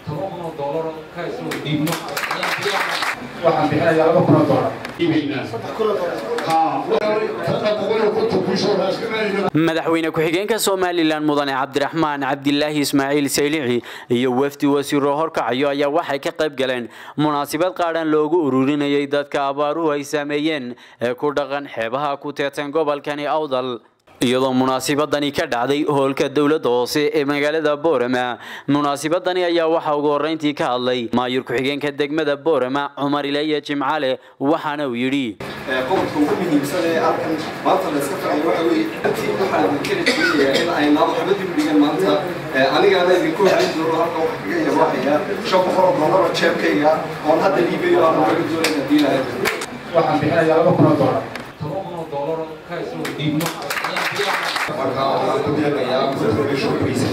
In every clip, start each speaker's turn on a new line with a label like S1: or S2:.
S1: toban kun oo doolar ka isoo dhiibno
S2: waxaan bixinayaa laba kun oo doolar
S3: madaxweyne ku-xigeenka somalilan mudane cabdiraxmaan cabdilaahi ismaaciil saylici iyo wafdi wasiiro horkacayo ayaa waxay ka qayb galeen munaasabad qaadhan loogu ururinayay dadka abaaruhu ay saameeyeen ee ku dhaqan xeebaha ku teedsan gobolkani awdal iyadoo munaasibadani ka dhacday hoolka dowladda hoose ee magaalada boorama munaasibadani ayaa waxaa ugu horreyntii ka hadlay maayur ku-xigeenka degmada boorama cumar ilaya jimcale waxaana uu yidhi
S4: qodobka ugu muhiimsan ee halkan maanta la iska ficay waxa weeye intii waxaa idinkala jeedinayaa in ay naabo xabad dib dhigan maanta anigaana idinku hayn doono halka waxa kaga yabaahaya shan boqol oo doolar oo jeebkayga oon hadda liibayo aan laga doonayn haddii lahayd
S2: waxaan bixinayaa laba kun oo doolar
S1: toban kun oo doolar ka isoo dhiibno
S4: marka waxaan ku deeqayaa mustaqbalka shukriisa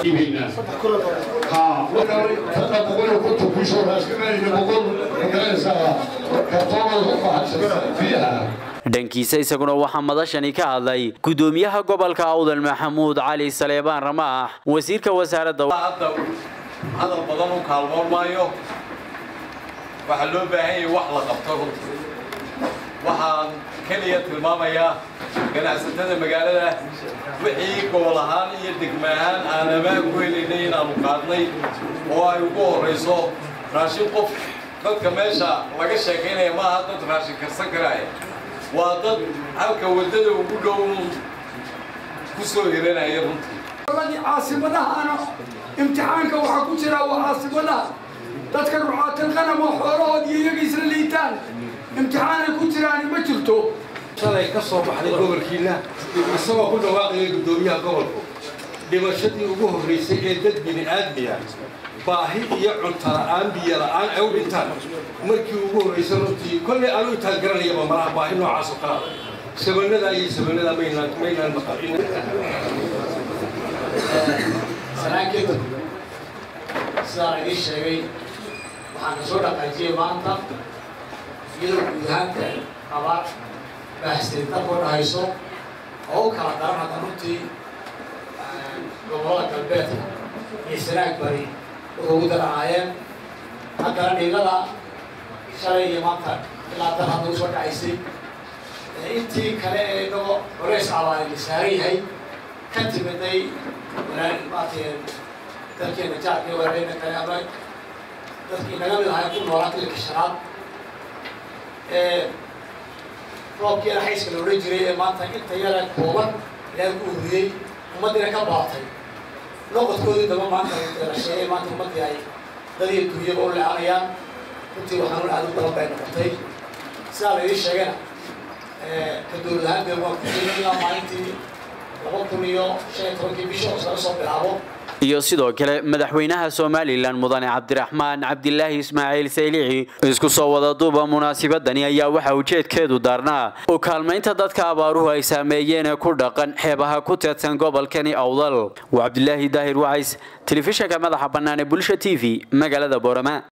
S3: dhankiisa isaguna waxaa madashani ka hadlay gudoomiyaha gobolka awdal maxamuud cali saleebaan ramaax wasiirka wasaaradda
S5: hadda hadal badan u kaalmoon maayo waxaa loo baahan yahay wax la qabto runtii waxaan keliya tilmaamayaa ganacsatada magaalada wixii gobol ahaan iyo degma ahaan aan ammaan ku helaynay inaanu qaadnay oo ay ugu horrayso raashin qof dadka meesha laga sheekaynaya maaha dad raashin karsan karaaya waa dad halka waddada ugu dhow ku soo hiranaya runtii
S6: caasimadahaana imtixaanka waxaa ku jira waa caasimadaha dadka rucaatil qanam oo xoolahood iyo iyaga isla liitaan imtixaanay ku jiraani ma jirto
S7: shalay ka soo baxday gobolkiina isagoo ku dhawaaqaya guddoomiyaha gobolku dhimashadii ugu horraysay ee dad bini aadmiya baahi iyo cunto la'aan biyo la'aan ay u dhintaan markii ugu horraysay runtii kollay aanu intaan garanayaba malaha baahi noocaas oo kala sabanadaa iyo sabanadaa maynaan maynaan maqalin
S8: sanaankeda sidaan idiin sheegay waxaan ka soo dhaqaajiyey maanta iyadoo guud ahaanta abaar baahsteen dalkoo dhahayso oo u kala daran hadda runtii gobollada galbeedka iyo sanaag bari waxay ugu daranaayeen haddana dhiigada shalay iyo maanta ilaa dan hadda usoo dhacaysay intii kale ee inagoo culays abaari la saaran yahay ka timiday walaal maartay dalkeena jaarka walaaleyna kale ama dadkii naga mid ahay ku noolaa kilka shanaad ee roobkiina xayska la odhan jiray ee maanta inta yara kooban ilaahay ku ururiyey ummaddiina ka baatay noqodkoodii daba maanta la sheegay maanta ummaddii ay dadii dunyaba u leecanayaan runtii waxaan aad u badan bay noqotay sidaa la ii sheegayna ka dowlad ahaanteed waan ku jiray ilaa maalintii laba kun iyo shan iyo tobankii bisha oo laga soo bilaabo
S3: iyo sidoo kale madaxweynaha somalilan mudane cabdiraxmaan cabdilaahi ismaaciil saylici isku soo wada duuba munaasibadani ayaa waxa ujeedkeedu daarnaa u kaalmaynta dadka abaaruhu ay saameeyeen ee ku dhaqan xeebaha ku teedsan gobolkani awdal waa cabdilaahi daahir wacays telefishinka madaxa bannaan ee bulsha t v magaalada boorama